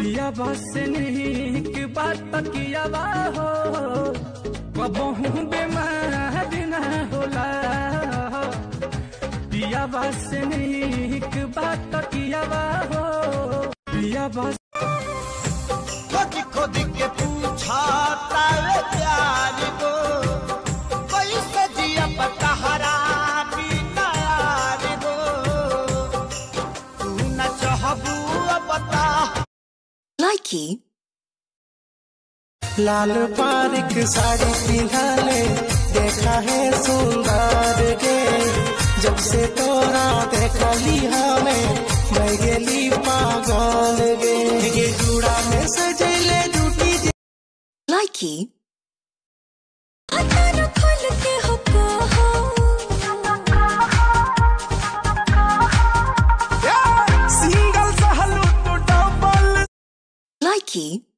पिया बस निक बात कियावा हो कबहू बेमार न होला पिया बस निक बात कियावा हो पिया बस खोद खोद के पूछा तारे प्यार को कैसे जिया पतहरा बिना यार को तू न चाहबू अब बता Likey. लाल पारिक साड़ी पिन्हले देखा है सुंदर गे जब से तोरा देखली हमें मैं गेली पागल गे गे जूड़ा में सजले जूटी Likey. सिंगल सहलू तो डबल Likey.